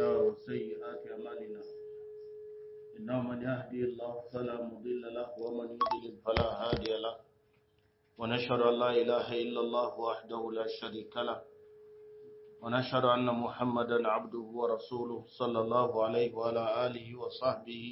وسيئات أعمالنا إنه من يهدي الله فلا مضل له ومن يضلل فلا هادي له ونشهد أن لا إله إلا الله وحده لا شريك له ونشهد أن محمدا عبده ورسوله صلى الله عليه وعلى آله وصحبه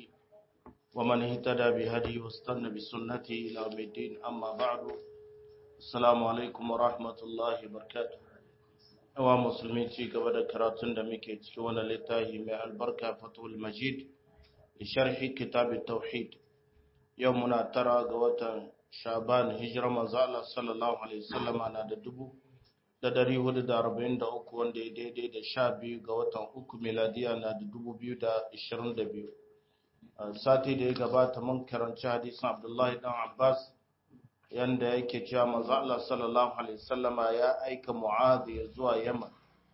ومن اهتدى بهديه واستنى بسنته إلى يوم الدين أما بعد السلام عليكم ورحمة الله وبركاته wa musulmi ci gaba da karatun da muke cikin wani littafi mai albarka fatul majid da sharhi kitab tauhid yau muna tara ga watan shaban hijirar manzo Allah sallallahu alaihi wasallama na da dubu da dari hudu da arba'in da uku wanda ya daidai da sha biyu ga watan uku miladiya na da dubu biyu da ishirin da biyu sati da ya gabata mun karanci hadisin abdullahi dan abbas yanda yake cewa manzo Allah sallallahu alaihi wasallama ya aika Mu'adh ya zuwa Yaman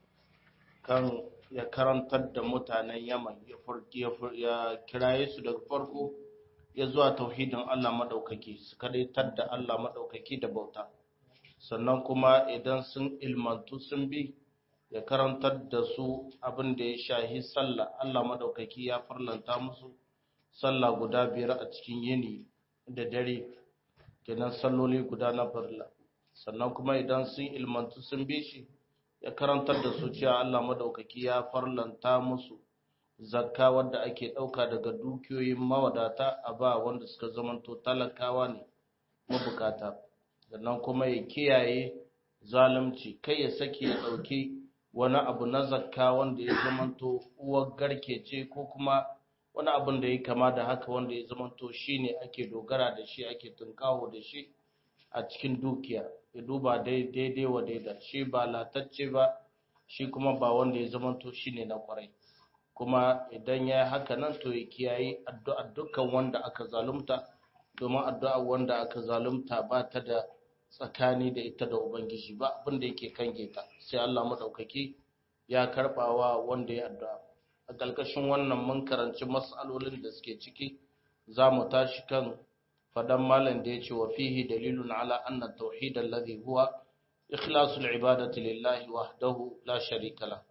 kan ya karantar da mutanen Yaman ya farki ya kiraye su daga farko ya zuwa tauhidin Allah madaukaki su kadaitar da Allah madaukaki da bauta sannan kuma idan sun ilmantu sun bi ya karantar da su abin da ya shahi sallah Allah madaukaki ya farlanta musu sallah guda biyar a cikin yini da dare kenan salloli guda na farla sannan kuma idan sun ilmantu sun bi shi ya karantar da su cewa Allah madaukaki ya farlanta musu zakka wadda ake ɗauka daga dukiyoyin mawadata a ba wanda suka zamanto talakawa ne mabukata sannan kuma ya kiyaye zalunci kai ya sake ya ɗauki wani abu na zakka wanda ya zamanto uwar garke ce ko kuma wani abin da ya kama da haka wanda ya zamanto shi ne ake dogara da shi ake tunkawo da shi a cikin dukiya ya duba daidai wa daida shi ba latacce ba shi kuma ba wanda ya zamanto shi ne na kwarai kuma idan ya yi haka nan to ya kiyaye addu'a dukkan wanda aka zalunta domin addu'a wanda aka zalunta ba ta da tsakani da ita da ubangiji ba abin da yake kange ta sai Allah madaukaki ya karbawa wanda ya addu'a a ƙarƙashin wannan mun karanci mas'alolin da suke ciki za mu tashi kan fadan malam da ya ce wa fihi dalilun ala anna tauhid alladhi huwa ikhlasul ibadati lillahi wahdahu la sharika la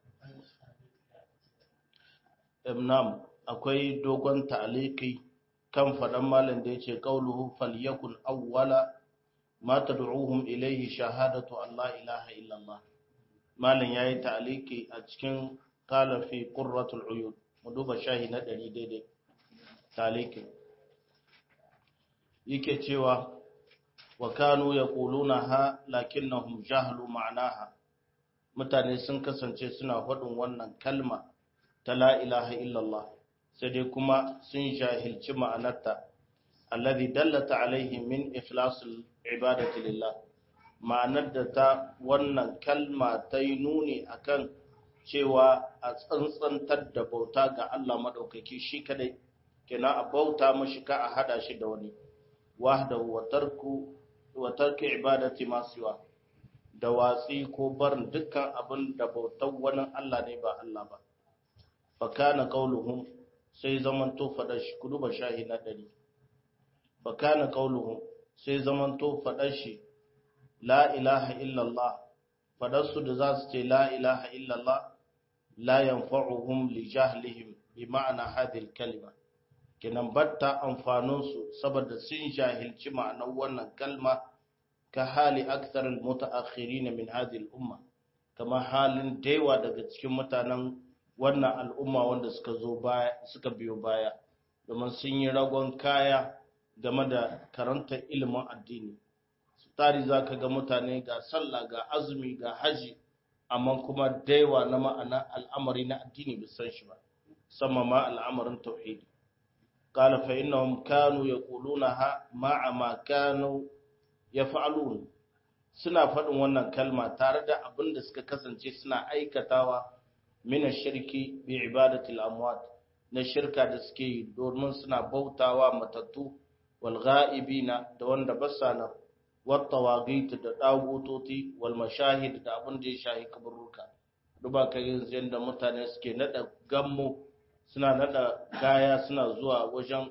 imnam akwai dogon ta'aliki kan fadan malam da ya ce qauluhu falyakun awwala ma tad'uhum ilayhi shahadatu an la ilaha illa allah malam yayi ta'aliki a cikin kala fi qurratul uyun mu duba shahi na ɗari daidai taliki yake cewa wa kanu yaquluna ha lakinnahum jahlu ma'naha mutane sun kasance suna faɗin wannan kalma ta la ilaha illallah sai dai kuma sun jahilci ma'anarta alladhi dallata alaihi min ikhlasil ibadati lillah ma'anar da ta wannan kalma ta yi nuni akan cewa a tsantsantar da bauta ga Allah maɗaukaki shi kadai kina a bauta mashi ka a hada shi da wani wahda wa tarku wa tarki ibadati masiwa da watsi ko barin dukkan abin da bautar wani Allah ne ba Allah ba fa kana qauluhum sai zaman to fada shi kudu ba shahi na dari fa kana qauluhum sai zaman to fada shi la ilaha illallah fadarsu da za su ce la ilaha illallah la yanfa'uhum li jahlihim bi ma'ana hadhihi kalima kenan batta amfanin su saboda sun jahilci ma'anar wannan kalma ka hali akthar al mutaakhirin min hadhihi al umma kama halin daiwa daga cikin mutanen wannan al'umma wanda suka zo baya suka biyo baya domin sun yi ragon kaya game da karanta ilimin addini tari za ka ga mutane ga sallah ga azumi ga haji amma kuma daiwa na ma'ana al'amari na addini bai san shi ba sama ma al'amarin tauhidi qala fa innahum kanu yaqulunaha ma'a ma kanu yaf'alun suna faɗin wannan kalma tare da abin da suka kasance suna aikatawa min shirki bi ibadati al-amwat na shirka da suke yi domin suna bautawa matattu wal ghaibina da wanda basa nan wattawagit da dagutoti wal mashahid da abin da ya shahi kaburruka duba ka yanzu yadda mutane suke nada gammo suna nada gaya suna zuwa wajen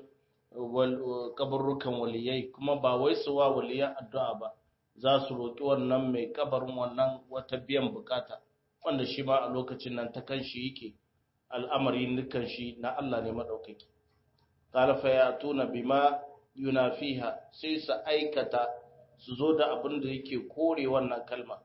kaburrukan waliyai kuma ba wai su wa waliyan addu'a ba za su roƙi wannan mai kabarin wannan wata biyan bukata wanda shi ma a lokacin nan ta kan shi yake al'amari nukan shi na Allah ne madaukaki qala fa yatuna bima yunafiha sai su aikata su zo da abin da yake kore wannan kalma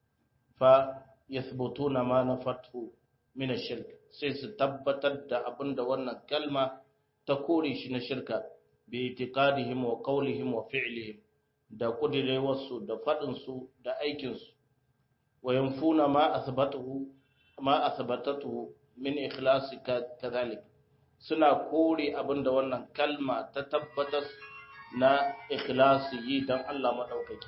fa yathbutuna ma nafatu min ash-shirk sai su tabbatar da abin da wannan kalma ta kore shi na shirka bi itiqadihim wa qawlihim wa fi'lihim da kudirewarsu da faɗinsu da aikinsu wa yanfuna ma athbatuhu ma athbatatuhu min ikhlasi kadhalik suna kore abinda wannan kalma ta tabbatar na ikhlasi yi dan Allah madaukaki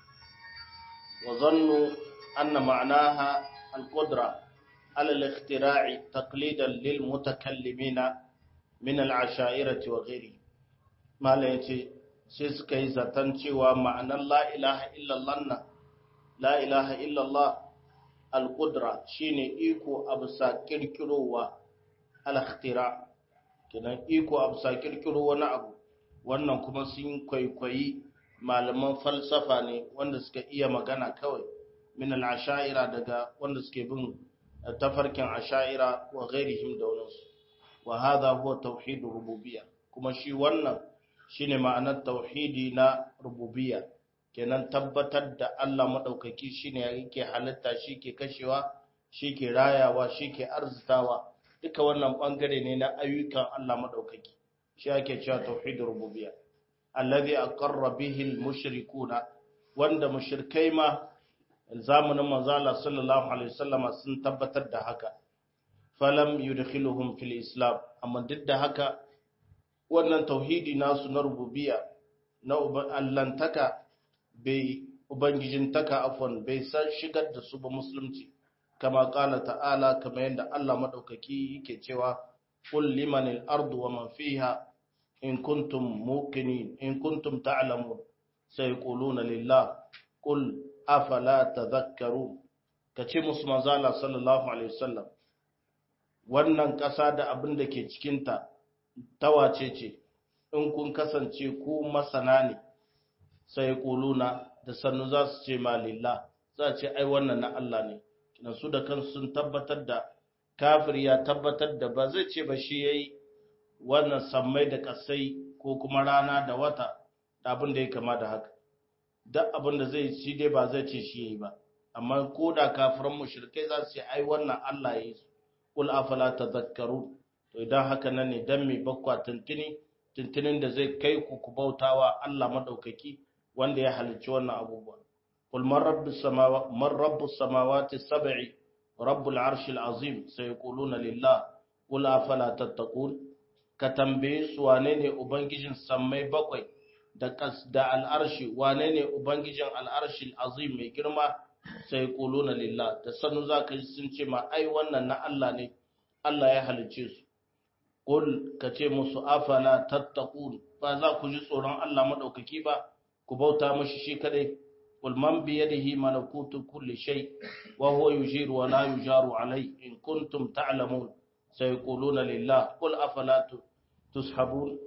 wa zannu anna ma'naha al-qudra ala al-ikhtira'i taqlidan lil mutakallimina min al-ashairati wa ghairihi mala yace sai suka yi zaton cewa ma'anar la'ilaha illallah na la'ilaha illallah al-ƙudra shi ne iko a bisa ƙirƙirowa al-ikhtira kinan iko a bisa ƙirƙiro wani abu wannan kuma sun kwaikwayi malaman falsafa ne wanda suka iya magana kawai min al-ashaira daga wanda suke bin tafarkin ashaira wa ghairihim da wani wa hadha huwa tauhidur rububiyya kuma shi wannan shine ma'anar tauhidi na rububiyya kenan tabbatar da Allah madaukaki shine yake halitta shi ke kashewa shi ke rayawa shi ke arzitawa duka wannan bangare ne na ayyukan Allah madaukaki shi ake cewa tauhidur rububiyya allazi aqarra bihi al-mushrikuna wanda mushrikai ma zamanin manzo Allah sallallahu alaihi wasallama sun tabbatar da haka falam yudkhiluhum fil islam amma duk da haka wannan tauhidi nasu na rububiya na allantaka bai ubangijintaka afon bai san shigar da su ba musulunci kama kala ta'ala kama yadda Allah madaukaki yake cewa qul limanil ardu wa man fiha in kuntum muqinin in kuntum ta'lamun sayquluna lillah qul afala tadhakkarun kace musu manzo Allah sallallahu alaihi wasallam wannan ƙasa da abin da ke cikinta tawace ce in kun kasance ku masana ne sai kuluna da sannu za su ce malillah za ce ai wannan na Allah ne kina su da kansu sun tabbatar da kafir ya tabbatar da ba zai ce ba shi yayi wannan sammai da kasai ko kuma rana da wata da abin da ya kama da haka duk abin da zai shi dai ba zai ce shi yayi ba amma ko da kafiran mushrikai za su ce ai wannan Allah ya yi su qul afala tadhakkarun to idan haka nan ne dan mai bakwa tuntuni tuntunin da zai kai ku ku bautawa Allah madaukaki wanda ya halicci wannan abubuwa qul man rabbus samawati man rabbus samawati sab'i rabbul arshil azim sayquluna lillah qul afala tattaqun ka tambaye su wane ne ubangijin sammai bakwai da kas da al'arshi wane ne ubangijin al'arshil azim mai girma sayquluna lillah da sanu zaka ji sun ce ma ai wannan na Allah ne Allah ya halicce su Kul ka ce musu afala tattaqun ba za ku ji tsoron Allah madaukaki ba ku bauta mashi shi kadai kul man bi yadihi malakutu kulli shay wa huwa yujiru wa la yujaru alai in kuntum ta'lamun sayquluna lillah kul afala tushabun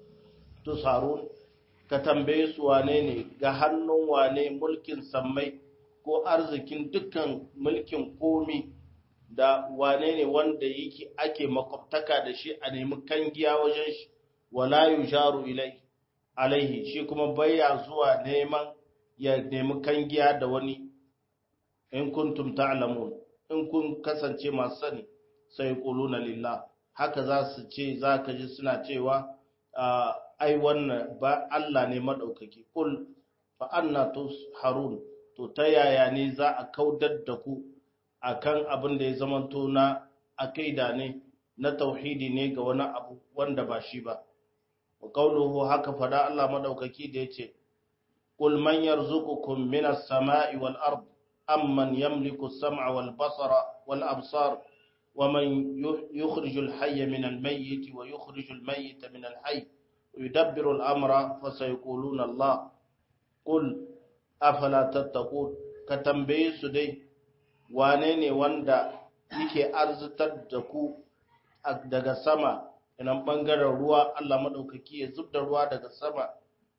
tusarun ka tambaye su wane ne ga hannun wane mulkin sammai ko arzikin dukkan mulkin komi da wane ne wanda yake ake makwabtaka da shi a nemi kangiya wajen shi wala yusharu ilai alaihi shi kuma baya zuwa neman ya nemi kangiya da wani in kuntum ta'lamun in kun kasance masu sani sai quluna lillah haka za su ce zaka ji suna cewa ai wannan ba Allah ne madaukaki kul fa anna tusharun to ta yaya ne za a kaudar da ku akan abin da ya zamanto na akaida ne na tauhidi ne ga wani abu wanda ba shi ba wa qawluhu haka fada Allah madaukaki da yace qul man yarzuqukum minas sama'i wal ard amman yamliku as-sam'a wal basara wal absar ومن يخرج الحي من الميت ويخرج الميت من الحي ويدبر الأمر فسيقولون الله قل أفلا تتقون كتنبيه سدي wane ne wanda yake arzitar da ku daga sama inan bangaren ruwa Allah maɗaukaki ya zub da ruwa daga sama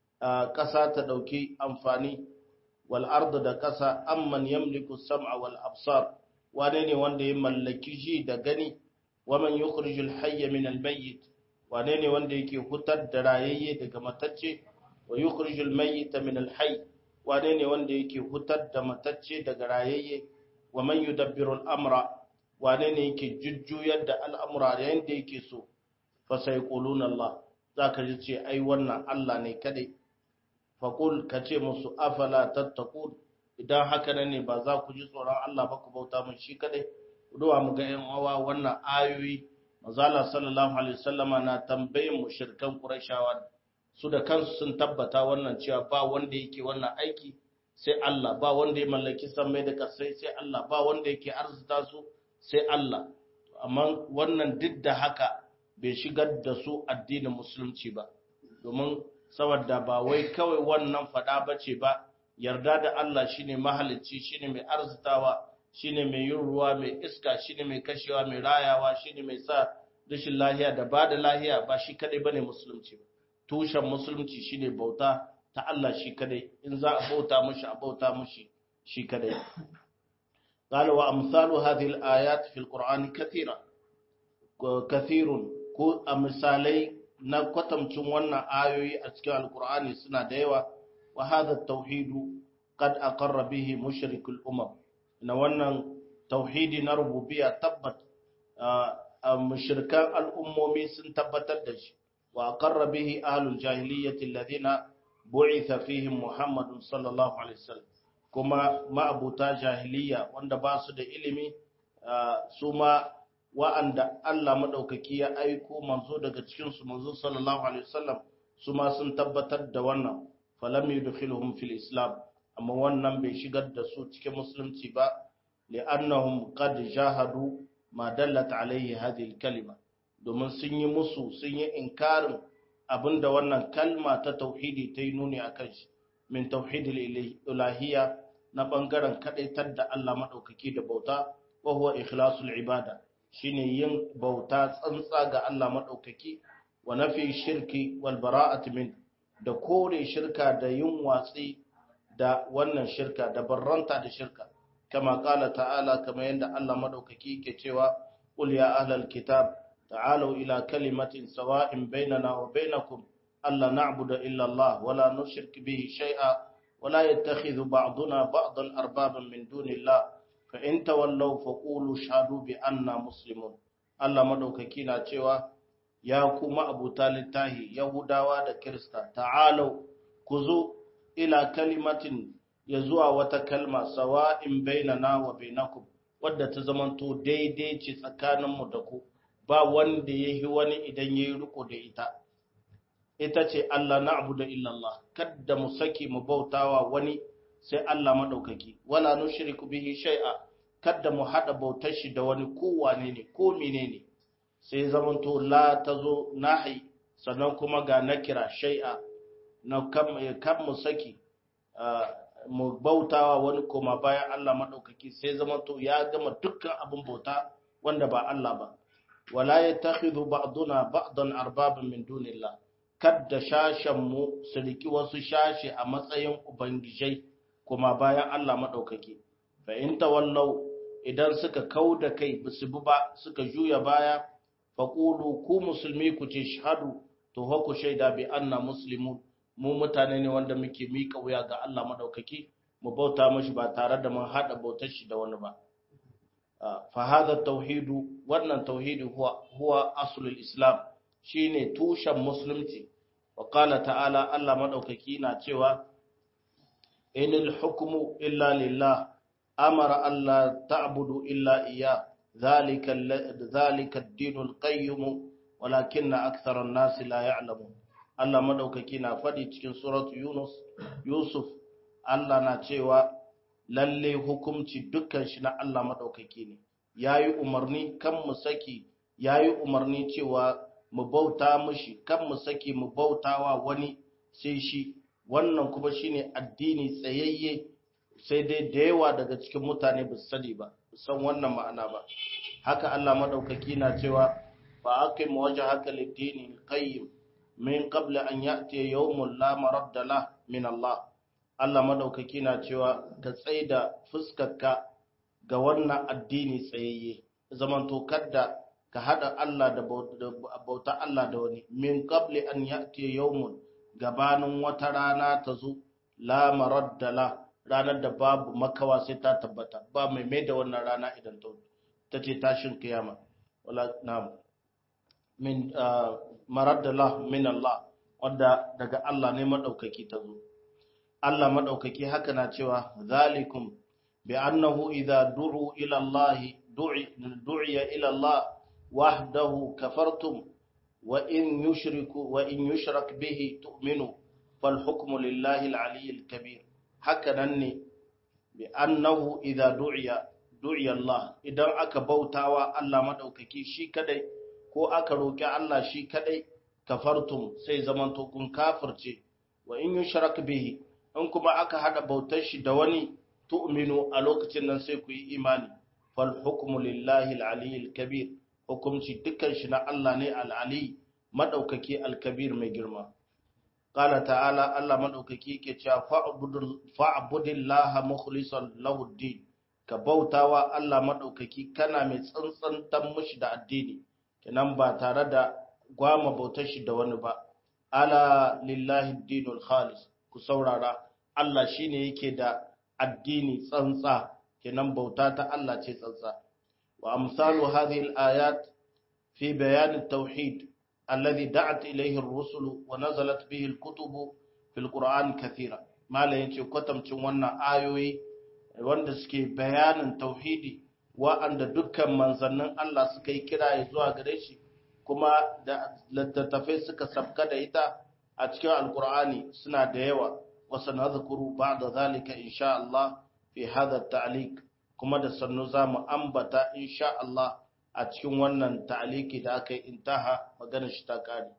ƙasa ta ɗauki amfani wal ardu da ƙasa amman yamliku sam'a wal absar wane ne wanda ya mallaki ji da gani waman yukhrijul hayya min al-mayyit wane ne wanda yake hutar da rayayye daga matacce wa yukhrijul mayyita min al-hayy wane ne wanda yake hutar da matacce daga rayayye wa man yudabbiru al-amra wane ne yake jujjuyar da al'amura yayin da yake so fa sayquluna Allah zaka ji ce ai wannan Allah ne kadai fa qul kace musu afala tattaqun idan haka ne ba za ku ji tsoron Allah ba ku bauta mun shi kadai duwa mu ga yan uwa wannan ayoyi manzala sallallahu alaihi wasallama na tambayin mushrikan qurayshawa su da kansu sun tabbata wannan cewa ba wanda yake wannan aiki sai Allah ba wanda ya mallaki sammai da kasai sai Allah ba wanda yake arzuta su sai Allah amma wannan duk da haka bai shigar da su addinin musulunci ba domin saboda ba wai kawai wannan fada bace ba yarda da Allah shine mahalicci shine mai arzutawa shine mai yin ruwa mai iska shine mai kashewa mai rayawa shine mai sa rashin lahiya da ba da lahiya ba shi kadai bane musulunci ba tushen musulunci shine bauta ta Allah shi kadai in za a bauta mushi a bauta mushi shi kadai قال وأمثال هذه الآيات في القرآن كثيرة كثير ko a misalai na kwatamcin wannan ayoyi a cikin alkur'ani suna da yawa wa hadha tauhidu qad aqarra bihi mushrikul umam na wannan tauhidi na rububiyya tabbat mushrikan al'ummomi sun tabbatar da shi wa aqarra bihi ahlul jahiliyyati alladhina bu'itha fihim muhammadun sallallahu alaihi wasallam kuma ma'abuta jahiliya wanda ba su da ilimi su ma wa'anda Allah maɗaukaki ya aiko manzo daga cikinsu manzo sallallahu alaihi wasallam su ma sun tabbatar da wannan falam yudkhiluhum fil islam amma wannan bai shigar da su cikin musulunci ba li'annahum qad jahadu ma dallat alaihi hadhihi kalima domin sun yi musu sun yi inkarin abinda wannan kalma ta tauhidi ta yi nuni akan shi min tauhidil ilahiyya na bangaren kadaitar da Allah maɗaukaki da bauta wa huwa ikhlasul ibada shine yin bauta tsantsa ga Allah maɗaukaki wa nafi shirki wal bara'at min da kore shirka da yin watsi da wannan shirka da barranta da shirka kama kala ta'ala kama yadda Allah maɗaukaki ke cewa qul ya ahlal kitab ta'alu ila kalimatin sawa'in bainana wa bainakum alla na'budu illa Allah wa la nushrik bihi shay'a wa la yattakhidhu ba'duna ba'dan arbaban min dunillah fa in tawallaw faqulu shahadu bi anna muslimun Allah madaukaki na cewa ya kuma Abu Talib tahi Yahudawa da Kirista ta'alu ku zo ila kalimatin ya zuwa wata kalma sawa'in bainana wa bainakum wadda ta zamanto daidai ce tsakaninmu da ku ba wanda yahi wani idan yayi riko da ita ita ce Allah na'budu illallah kada mu saki mu bautawa wani sai Allah maɗaukaki, wala nushriku bihi shay'a kadda mu haɗa bautar shi da wani kowane ne ko menene sai zamanto la tazo nahi sannan kuma ga nakira shay'a na kan mu saki mu bautawa wani koma bayan Allah maɗaukaki sai zamanto ya gama dukkan abin bauta wanda ba Allah ba wala yattakhidhu ba'duna ba'dan arbaban min dunillah kadda shashen mu su riki wasu shashe a matsayin ubangijai kuma bayan Allah maɗaukaki, fa in tawallau idan suka kau da kai su bi ba suka juya baya, fa ƙulu ku musulmi ku ce shahadu to ku shaida bi anna muslimun mu mutane ne wanda muke miƙa wuya ga Allah maɗaukaki mu bauta mashi ba tare da mun haɗa bautar shi da wani ba. fa hadha tauhidu wannan tauhidi huwa huwa aslul islam shine tushen musulunci wa qala ta'ala Allah maɗaukaki na cewa إن الحكم إلا لله أمر ألا تعبدوا إلا إياه ذلك ذلك الدين القيم ولكن أكثر الناس لا يعلمون Allah madaukaki na faɗi cikin suratu Yunus Yusuf Allah na cewa lalle hukumci dukkan shi na Allah madaukaki ne yayi umarni kan mu saki yayi umarni cewa mu bauta mishi kan mu saki mu bautawa wani sai shi wannan kuma shine addini tsayayye sai dai da yawa daga cikin mutane ba su sani ba san wannan ma'ana ba haka Allah madaukaki na cewa fa aqim wajhaka lid-dini qayyim min qabl an ya'ti yawmun la maradda la min Allah Allah madaukaki na cewa ka tsaida fuskarka ga wannan addini tsayayye zamanto kadda ka hada Allah da bauta Allah da wani min qabli an ya'ti yawmun gabanin wata rana ta zo la maradda la ranar da babu makawa sai ta tabbata ba mai mai da wannan rana idan ta ta ce tashin kiyama wala na'am min maradda la min Allah wanda daga Allah ne madaukaki ta zo Allah madaukaki haka na cewa zalikum bi annahu idza du'u ila Allah du'iya ila Allah wahdahu kafartum wa in yushriku wa in yushrak bihi tu'minu fal hukmu lillahi al-ali al-kabir haka nan ne bi annahu idza du'iya du'iya Allah idan aka bautawa Allah madaukaki shi kadai ko aka roki Allah shi kadai kafartum sai zamanto kun kafirce wa in yushrak bihi in kuma aka hada bautar shi da wani tu'minu a lokacin nan sai ku yi imani fal hukmu lillahi al-ali al-kabir hukumci dukkan shi na Allah ne al-ali madaukaki al-kabir mai girma qala ta'ala Allah madaukaki yake cewa fa'budillaha mukhlishan lahu ad-din ka bautawa Allah madaukaki kana mai tsantsantan mushi da addini kenan ba tare da gwama bautar shi da wani ba ala lillahi ad-dinul khalis ku saurara Allah shine yake da addini tsantsa kenan bauta ta Allah ce tsantsa wa amsalu hadhihi al-ayat fi bayan at-tauhid alladhi da'at ilayhi ar-rusul wa nazalat bihi al-kutub fi al-Qur'an kathira mala yace kwatamcin wannan ayoyi wanda suke bayanin tauhidi wa'anda dukkan manzannin Allah suka yi kira zuwa gare shi kuma da littattafai suka sabka da ita a cikin alkur'ani suna da yawa wasu na zukuru ba da zalika insha Allah fi hada ta'alik kuma da sannu za mu ambata insha Allah a cikin wannan ta'aliki da aka yi intaha magana shi ta kare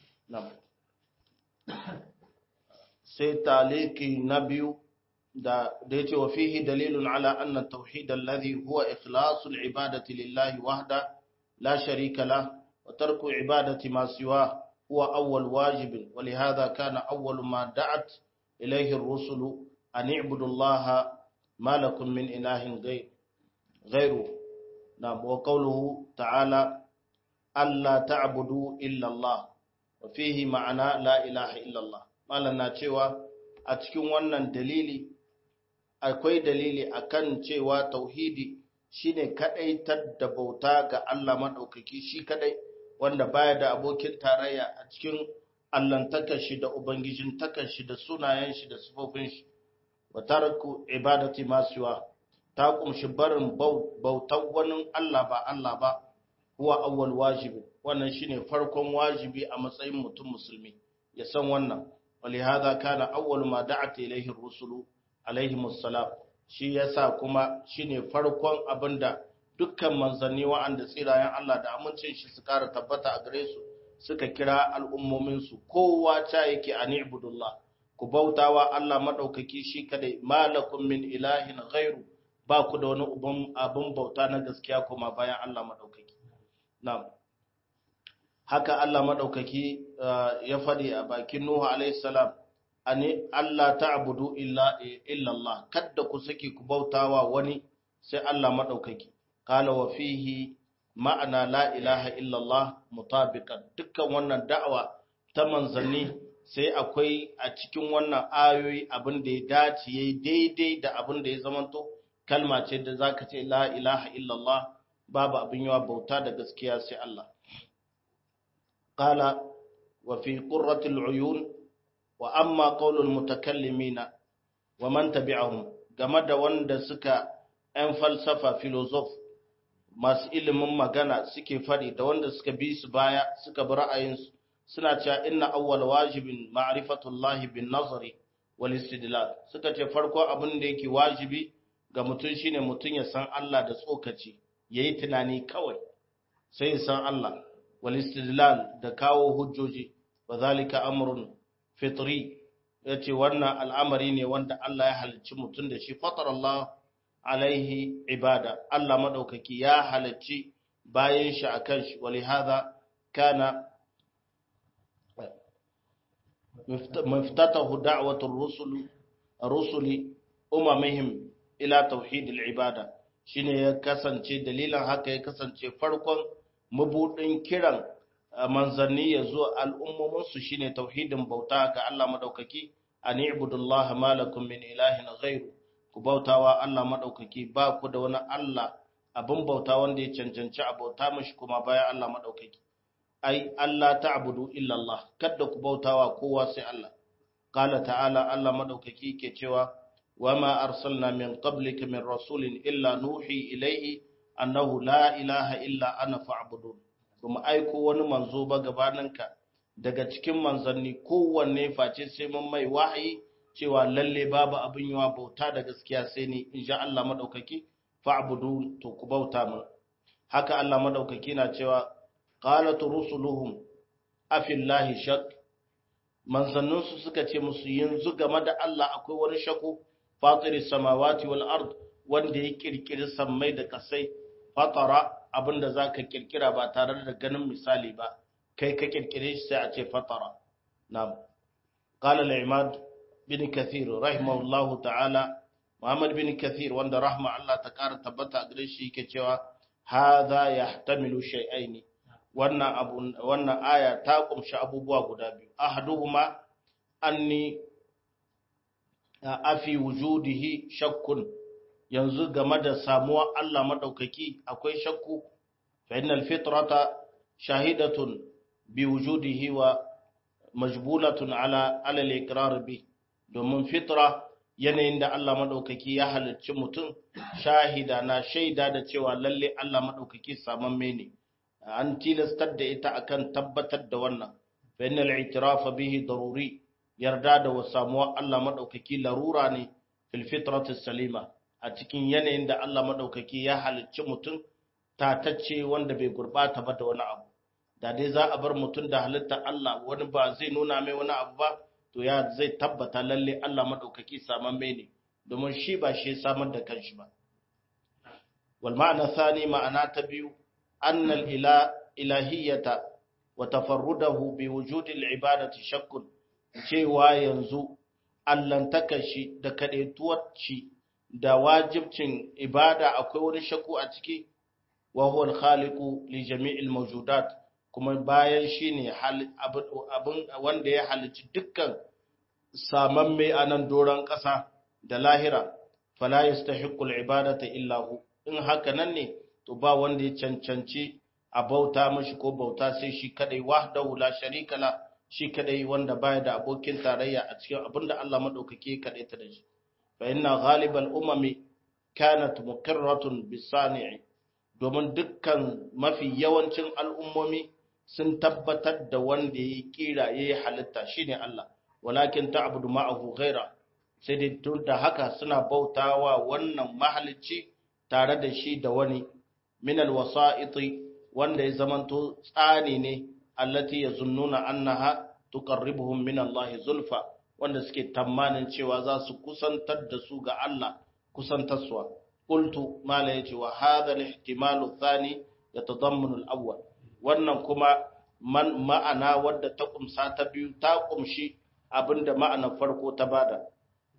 sai ta'aliki na biyu da da yace wa fihi dalilun ala anna tauhid alladhi huwa ikhlasul ibadati lillahi wahda la sharika lahu وترك عبادة ما سواه هو أول واجب ولهذا كان أول ما دعت إليه الرسل أن اعبدوا الله ما لكم من إله غير غيره نعم وقوله تعالى ألا تعبدوا إلا الله وفيه معنى لا إله إلا الله ما لنا cewa a cikin wannan dalili akwai dalili akan cewa tauhidi shine kadaitar da bauta ga Allah madaukaki shi kadai wanda baya da abokin tarayya a cikin allantakar shi da ubangijin takar shi da sunayen shi da sifofin shi wa taraku ibadati masuwa ta kumshi barin bautar wani Allah ba Allah ba huwa awwal wajibi wannan shine farkon wajibi a matsayin mutum musulmi ya san wannan walihada kana awwal ma da'at ilayhi ar-rusulu alaihimus salam shi yasa kuma shine farkon abinda dukkan manzanni wa'anda tsirayen Allah da amincin shi su kara tabbata a gare su suka kira al'ummominsu kowa ta yake a ni'budullah ku bautawa Allah maɗaukaki shi kadai malakum min ilahin ghairu ba ku da wani abin bauta na gaskiya kuma bayan Allah maɗaukaki na'am haka Allah maɗaukaki ya faɗi a bakin Nuhu alayhi salam ani Allah ta'budu illa illa Allah kada ku saki ku bautawa wani sai Allah maɗaukaki قال وفيه معنى لا إله إلا الله مطابقا dukkan wannan da'awa ta manzanni sai akwai a cikin wannan ayoyi abin da ya dace yayi daidai da abin da ya zamanto kalma ce da zaka ce la ilaha illallah babu abin yawa bauta da gaskiya sai Allah qala wa fi qurratil uyun wa amma qaulul mutakallimina wa man tabi'ahum game da wanda suka 'yan falsafa filozof masu ilimin magana suke faɗi da wanda suka bi su baya suka bi ra'ayinsu suna cewa inna awwal wajibin ma'rifatullahi bin nazari wal istidlal suka ce farko abin da yake wajibi ga mutum shine mutum ya san Allah da tsokaci yayi tunani kawai sai ya san Allah wal istidlal da kawo hujjoji wa zalika amrun fitri yace wannan al'amari ne wanda Allah ya halicci mutum da shi fatar Allah alaihi ibada Allah madaukaki ya halacci bayan shi akan shi walihada kana مفتتح دعوة الرسل الرسل أممهم إلى توحيد العبادة shine ya kasance dalilan haka ya kasance farkon mabudin kiran manzanni ya zo al'ummomin su shine tauhidin bauta ga Allah madaukaki an ibudullaha malakum min ilahin ghairu ku bautawa Allah madaukaki ba ku da wani Allah abin bauta wanda ya cancanci a bauta mashi kuma bayan Allah madaukaki ai Allah ta'budu illa Allah kada ku bautawa kowa sai Allah qala ta'ala Allah madaukaki ke cewa wama arsalna min qablika min rasulin illa nuhi ilayhi annahu la ilaha illa ana fa'budun kuma aiko wani manzo ba gabaninka daga cikin manzanni kowanne face sai mun mai wahayi cewa lalle babu abin yawa bauta da gaskiya sai ni insha Allah madaukaki fa'budu to ku bauta min haka Allah madaukaki na cewa qalat rusuluhum afillahi shak manzannin su suka ce musu yanzu game da Allah akwai wani shako fatiris samawati wal ard wanda ya kirkiri sammai da kasai fatara abinda zaka kirkira ba tare da ganin misali ba kai ka kirkire shi sai a ce fatara na'am qala al-imad bin kathir rahimahullahu ta'ala muhammad bin kathir wanda rahma Allah ta kara tabbata gare shi yake cewa hadha yahtamilu shay'ain wannan abu wannan aya ta kumshi abubuwa guda biyu ahaduhuma anni afi wujudihi shakkun yanzu game da samuwa Allah madaukaki akwai shakku fa innal fitrata shahidatun bi wujudihi wa majbulatun ala ala al-iqrar bi domin fitra yanayin da Allah madaukaki ya halicci mutum shahida na shaida da cewa lalle Allah madaukaki samamme ne an tilastar da ita akan tabbatar da wannan fa innal i'tiraf bihi daruri yarda da samuwa Allah madaukaki larura ne fil fitrati salima a cikin yanayin da Allah madaukaki ya halicci mutum tatacce wanda bai gurbata ba da wani abu da dai za a bar mutum da halitta Allah wani ba zai nuna mai wani abu ba to ya zai tabbata lalle Allah madaukaki saman mai ne domin shi ba shi samar da kanshi ba wal ma'ana thani ma'ana ta biyu anna al ila ilahiyata wa tafarrudahu bi wujudi al ibadati shakkun cewa yanzu allantaka shi da kadaituwar shi da wajibcin ibada akwai wani shakku a ciki wa huwa al khaliqu li jami'il mawjudat kuma bayan shi ne abin wanda ya halicci dukkan samamme a nan doron ƙasa da lahira fala yastahiqqul ibadata illa hu in haka nan ne to ba wanda ya cancanci a bauta mashi ko bauta sai shi kadai wahdahu la sharika la shi kadai wanda baya da abokin tarayya a cikin abinda Allah madaukake kadai ta da shi fa inna ghalibal umami kanat muqirratun bisani'i domin dukkan mafi yawancin al'ummomi sun tabbatar da wanda ya kira ya yi halitta shi ne Allah, walakin ta abu ma'ahu gaira, sai dai tun da haka suna bautawa wannan mahalicci tare da shi da wani minal wasa'iti wanda ya zamanto tsani ne, allati ya zunnuna annaha tuqarribuhum min Allah zulfa wanda suke tamanin cewa za su kusantar da su ga Allah kusantarsuwa. Qultu mala yace wa hadha al-ihtimalu thani yatadammanu al-awwal wannan kuma man ma'ana wadda ta kumsa ta biyu ta kumshi abinda ma'anar farko ta bada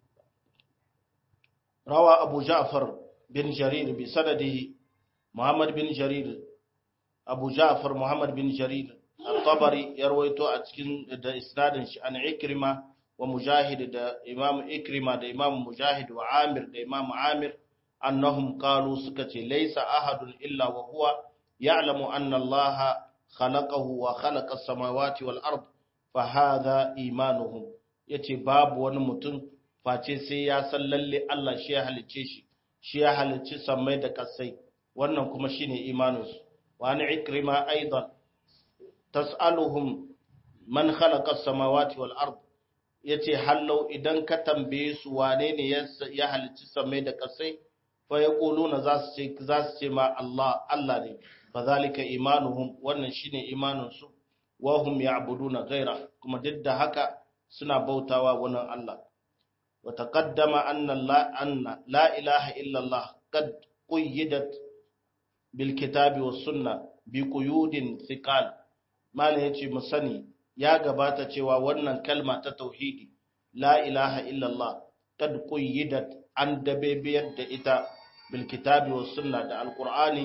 rawa abu ja'far bin jarir bi sanadihi muhammad bin jarir abu ja'far muhammad bin jarir al-tabari ya rawaito a cikin da isnadin shi an ikrima wa mujahid da imam ikrima da imam mujahid wa amir da imam amir annahum qalu suka ce laysa ahadun illa wa huwa يعلم أن الله خلقه وخلق السماوات والأرض فهذا إيمانهم yace babu wani mutum face sai ya san lalle Allah shi ya halicce shi shi ya halicci sammai da kasai wannan kuma shine imaninsu wa ni ikrima aidan tas'aluhum man khalaqa as-samawati wal ard yace hallau idan ka tambaye su wane ne ya halicci sammai da kasai fa yaquluna za su ce za su ce ma Allah Allah ne fadhalika imanuhum wannan shine imanin su wa hum ya'buduna ghaira kuma duk da haka suna bautawa wannan Allah wa taqaddama anna la anna la ilaha illa Allah qad quyyidat bil kitabi was sunna bi quyudin thiqal malan yace mu sani ya gabata cewa wannan kalma ta tauhidi la ilaha illa Allah qad quyyidat an dabebiyar da ita bil kitabi was sunna da alqur'ani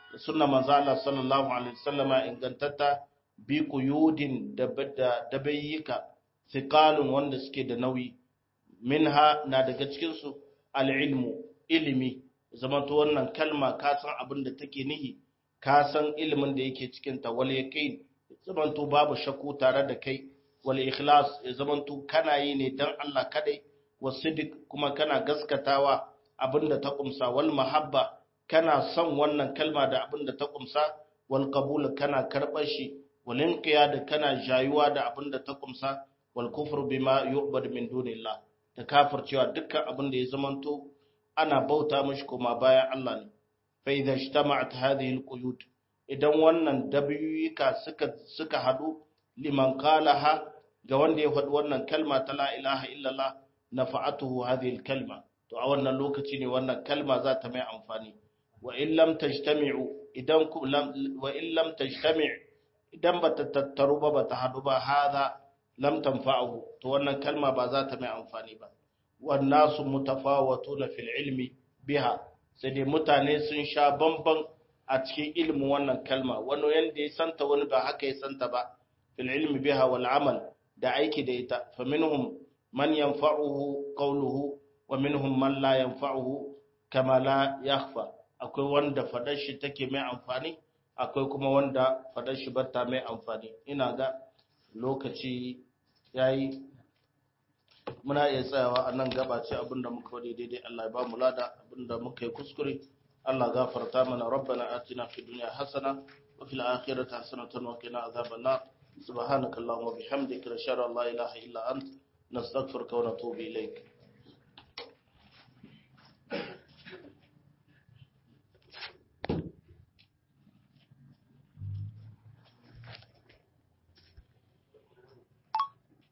sunna manzo Allah sallallahu alaihi wasallama ingantatta bi quyudin da da bayyika thiqalun wanda suke da nauyi minha na daga cikin su al-ilmu ilimi zamanto wannan kalma ka san abin da take nihi ka san ilimin da yake cikin ta wal yaqin zamanto babu shakku tare da kai wal ikhlas ya zamanto kana yi ne dan Allah kadai wasidik kuma kana gaskatawa abinda ta kumsa wal mahabba kana son wannan kalma da abinda ta kumsa wal qabul kana karbar shi wal inqiyad kana jayuwa da abinda ta kumsa wal kufru bima yu'bad min dunillah da kafircewa dukkan abinda ya zamanto ana bauta mishi kuma bayan Allah ne fa idza ijtama'at hadhihi al quyud idan wannan dabiyuka suka suka hadu liman qalaha ga wanda ya faɗi wannan kalma ta la ilaha illallah nafa'atuhu hadhihi al-kalma to a wannan lokaci ne wannan kalma za ta mai amfani wa in lam tajtami'u idan ku wa in lam tajtami' idan bata tattaru ba bata hadu ba hada lam tanfa'uhu to wannan kalma ba za ta mai amfani ba wan nasu mutafawatuna fil ilmi biha sai dai mutane sun sha bamban a cikin ilmin wannan kalma wani yanda ya santa wani ba haka ya santa ba fil ilmi biha wal amal da aiki da ita fa minhum man yanfa'uhu qawluhu wa minhum man la yanfa'uhu kama la yakhfa akwai wanda fadar shi take mai amfani akwai kuma wanda fadar shi bata mai amfani ina ga lokaci yayi muna iya tsayawa a nan gaba ce abinda muka wadi daidai Allah ya ba mu lada abinda muka yi kuskure Allah gafarta mana rabbana atina fid dunya hasana wa fil akhirati hasanatan wa qina adhaban nar subhanakallahumma wa bihamdika nashhadu an la ilaha illa anta نستغفرك ونتوب إليك